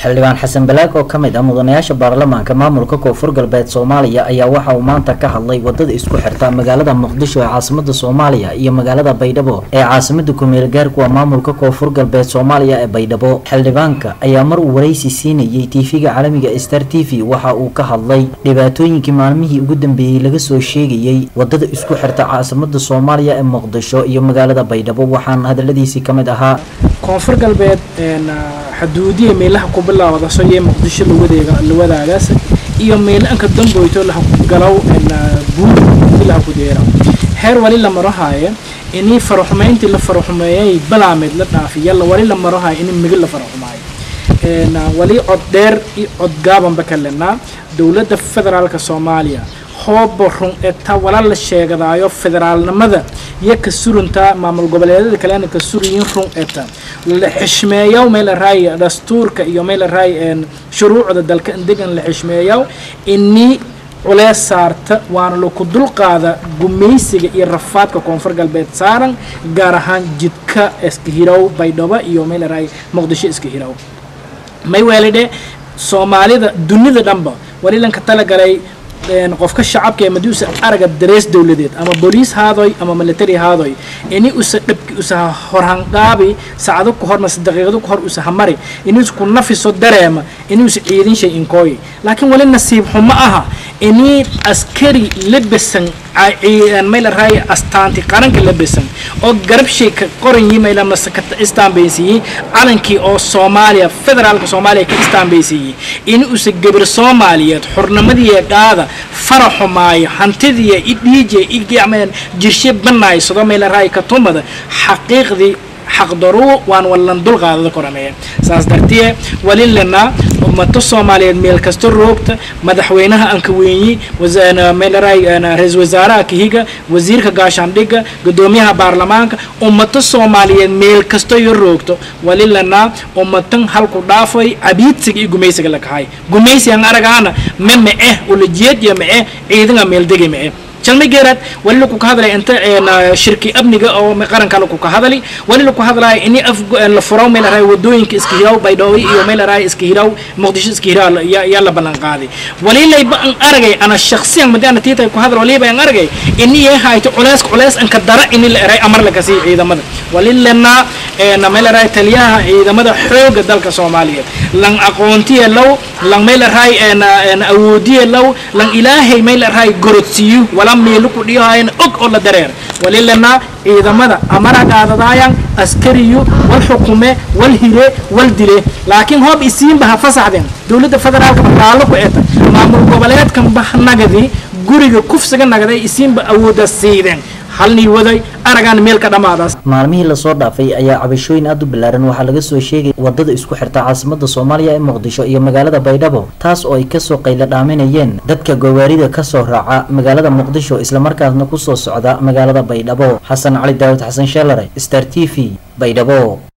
xildhibaan xasan balaag oo ka mid ah mudanayaasha baarlamaanka maamulka koonfur galbeed soomaaliya ayaa waxa uu maanta ka hadlay wadada isku xirta magaalada muqdisho ee caasimada soomaaliya iyo magaalada baydhabo ee caasimada kumeel gaarkuwa maamulka koonfur galbeed soomaaliya ee baydhabo xildhibaanka ayaa mar uu waraysi siinayay tv-ga caalamiga star t v waxa uu ka hadlay dhibaatooyinkii maalmihii ugu dambeeyey laga soo sheegayey wadada isku xirta caasimada soomaaliya ee muqdisho iyo magaalada baydhabo waxaana hadaladiisii ka mid ahaa koonfur galbeed xuduudiya meelaha ku bilaawdaso iyo muqdisho lawadeega lawadaagaas iyo meelanka damboyto lahagalow buud laha ku deera heer wali la marohaaye inii faraxumayntii la faraxumeeyay balaameed la dhaafiya wali la marohaayo inii migi la faraxumaayo wali cod dheer iyo cod gaabanba ka lenaa dowladda federaalka soomaaliya hooba run eta wala la sheegadaayo federaalnimada iyo ka suruntaa maamul goboleedyada kalena ka surayin run eta la xishmeeyaw meel raay dastuurka iyo meel raay shuruucda dalka degan la xishmeeyaw inii culees saarta waana laku dulqaada gumaysiga iyo rafaadka koonfur galbeed saaran gaar ahaan jidka iska hirow baydhabo iyo meel raay muqdisho iska hirow may weelidhe soomaalida dunida dhanba wali lanka talagalay qofka shacabka ee madii usa araga darees dowladeed ama booliis haadoy ama military haadoy ini usa dhabki usa horhangaabi saacado ku hor mase daqiiqado ku hor usa hamari ini usa ku nafiso dareema ini usa ciidin shay inkooyi laakiin wali nasiib xumo aha ini askari labesan mayla raay astaanti qaranka labesan oo garab shay ka qoranyi mayla mase ka istaanbaysiiyey calankii oo soomaaliya federaalka soomaaliya ka istaanbaysiiyey ini usa gabar soomaaliyeed xurnimadii qaada faraxumaayo hantidiya i dhiije i jirshe banaysado mayla raay ka tumada xaqiiqdii xaqdaruu waan wallan dulqaadada korameeya saas dartiye wali lenaa ummato soomaaliyeed meel kasta roogta madaxweynaha anka weynyi meelaraay ra-isul wasaaraha kahiga wasiirka gaashaandhigga gudoomiyaha baarlamaanka ummato soomaaliyeed meel kasta iyo roogto wali lenaa ummatan halku dhaafay cabiidsiga iyo gumaysiga la kahay gumaysigan aragaana me ma'eh ulajeedya ma'eh ciidanga meeldegi ma'eh jalma geeraad wali laku ka hadlay inta shirki amniga oo qaranka laku ka hadali wali laku hadlaya ini af la furaw meel araay wadooyinka iska hiraw baydhoobi iyo meel araay iska hiraw muqdisho iska hiraw yaa la ballan qaaday wali layba an aragay ana shakhsiyan madi ana tiitay ku hadal waliba an aragay ini yee hayto culeys culeys anka dara ini la eray amar laga sii ciidamada wali lenaa meel araay taliyaha ciidamada xooga dalka soomaaliyeed lan aqoontiya low lan meel araay awoodiya low lan ilaahay meel araay gorodsiiyo wala meelu ku dhiyahayan og oo la dareer wali lenaa ciidamada amara qaadadaayan askariyu wal xukume wal hire wal dile laakiin hoob isiinba ha fasaxdeen dowladda federaalka baqaalo ku eta maamul goboleedkan bah nagadi guriga kufsiga nagaday isiinba awooda siideen halnii waday aragaan meel ka dhammaadaas maalmihii lasoo dhaafay ayaa cabashooyin aada u ballaaran waxaa laga soo sheegay wadada isku xirta caasimada soomaaliya ee muqdisho iyo magaalada baydhabo taas oo ay kasoo qaylo dhaaminayeen dadka gawaarida kasoo raaca magaalada muqdisho islamarkaasna kusoo socda magaalada baydhabo xasan cali daawud xasan sheelare star t v baydhabo